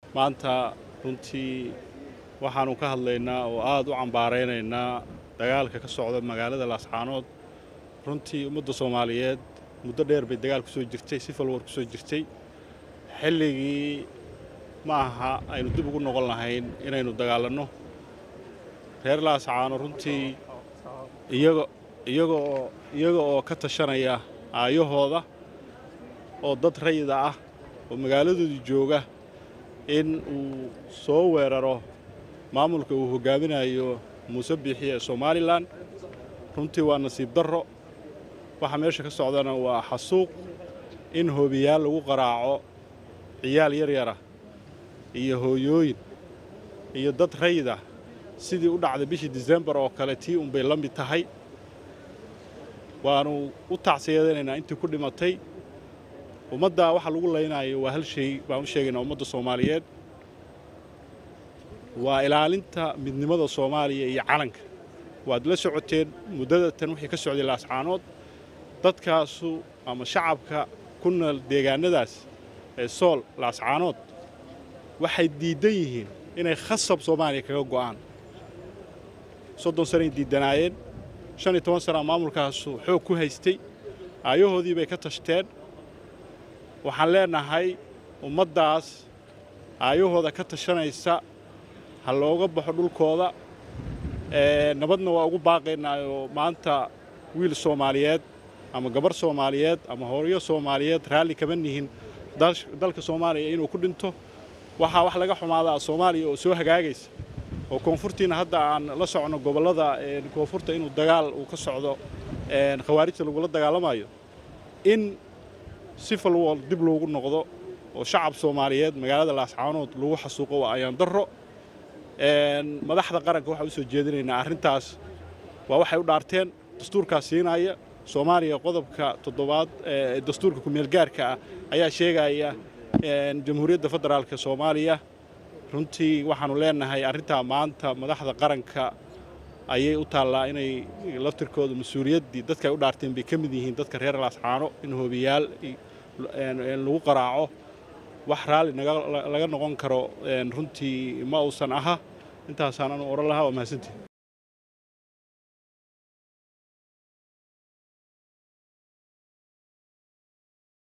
maanta runtii waxaannu ka hadlaynaa oo aad u cambaaraynaynaa dagaalka ka socda magaalada laascaanood runtii ummadda soomaaliyeed muddo dheer bay dagaal ku soo jirtay si falwar ku soo jirtay xilligii ma aha aynu dib ugu noqon lahayn inaynu dagaalanno reer laascaano runtii iyaga iyagaoo iyaga oo ka tashanaya aayahooda oo dad rayida ah oo magaaladoodii jooga in uu soo weeraro maamulka uu hoggaaminayo muuse biixi ee somalilan runtii waa nasiib darro waxa meesha ka socdana waa xasuuq in hoobiyaal lagu qaraaco ciyaal yaryara iyo hooyooyin iyo dad rayida sidii u dhacday bishii disembar oo kale tii unbay la mid tahay waannu u tacsiyadaynaynaa intii ku dhimatay ummadda waxa lagu laynayo waa hal shay baan u sheegaynaa ummadda soomaaliyeed waa ilaalinta midnimada soomaaliya iyo calanka waad la socoteen muddada tan wixii ka socday laascaanood dadkaasu ama shacabka ku nool deegaannadaas ee sool laascaanood waxay diiddan yihiin inay khasab soomaaliya kaga go'aan soddon sanay diiddanaayeen shan iyo toban sana maamulkaasu xoog ku haystay aayahoodii bay ka tashteen waxaan leenahay ummaddaas aayahooda ka tashanaysa ha looga baxo dhulkooda nabadna waa ugu baaqaynaayoo maanta wiil soomaaliyeed ama gabar soomaaliyeed ama hooyo soomaaliyeed raalli kama nihin dalka soomaaliya inuu ku dhinto waxaa wax laga xumaadaa soomaaliya oo soo hagaagaysa oo koonfurtiina hadda aan la socno gobollada koonfurta inuu dagaal uu ka socdo khawaarijta lagula dagaalamayo in si falwool dib loogu noqdo oo shacab soomaaliyeed magaalada laascaanood lagu xasuuqo waa ayaan darro madaxda qaranka waxaan u soo jeedinaynaa arrintaas waa waxay u dhaarteen dastuurkaas siinaya soomaaliya qodobka toddobaad ee dastuurka kumeelgaarka ah ayaa sheegaya jamhuuriyadda federaalka soomaaliya runtii waxaannu leenahay arrintaa maanta madaxda qaranka ayay u taallaa inay laftirkooda mas-uuliyaddii dadka ay u dhaarteen bay ka mid yihiin dadka reer laascaano in hoobiyaal lagu qaraaco wax raalli laga noqon karo runtii ma uusan aha intaasaan anu odhan lahaa waa mahadsantii